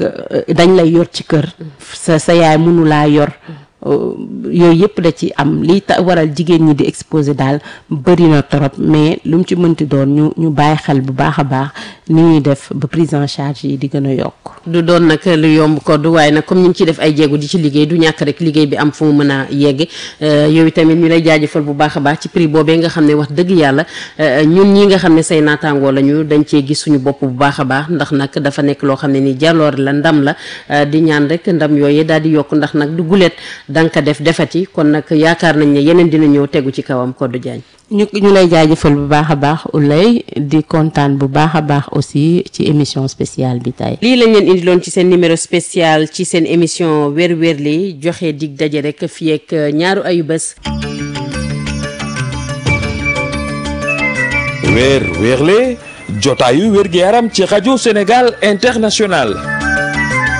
dañ lay yor ci kër sa sa yaay mënu laa yor yooyu yëpp da ci am lii ta waral jigéen ñi di exposé daal bëri na trop mais lu mu ci mënti doon ñu ñu bàyyi xel bu baax a baax ni ñuy def ba prise en charge yi di gën a yokk du doon nag lu yomb ko du waaye nag comme ñu ngi ciy def ay jéego di ci liggéey du ñàkk rek liggéey bi am fu mu mën a yegg yow tamit ñu lay jaajëfal bu baax a baax ci prix boobee nga xam ne wax dëgg yàlla ñun ñi nga xam ne say naataangoo lañu dañ cee gis suñu bopp bu baax a baax ndax nag dafa nekk loo xam ne ni jaloor la ndam la di ñaan rek ndam yooyu daal di yokk ndax nag du guleet danga def defati kon nag yaakaar nañ ne yeneen dina ñëw tegu ci kawam Codou Diagne ñu ñu lay jaajëfal bu baax a baax Oulay di kontaan bu baax a baax aussi ci émission spéciale bi tey. lii lañ leen indiloon ci seen numéro spécial ci seen émission weer weer li joxe dig daje rek fii ak ñaaru ayu bés. weer weerle jotaayu wér gi yaram ci rajo Sénégal international.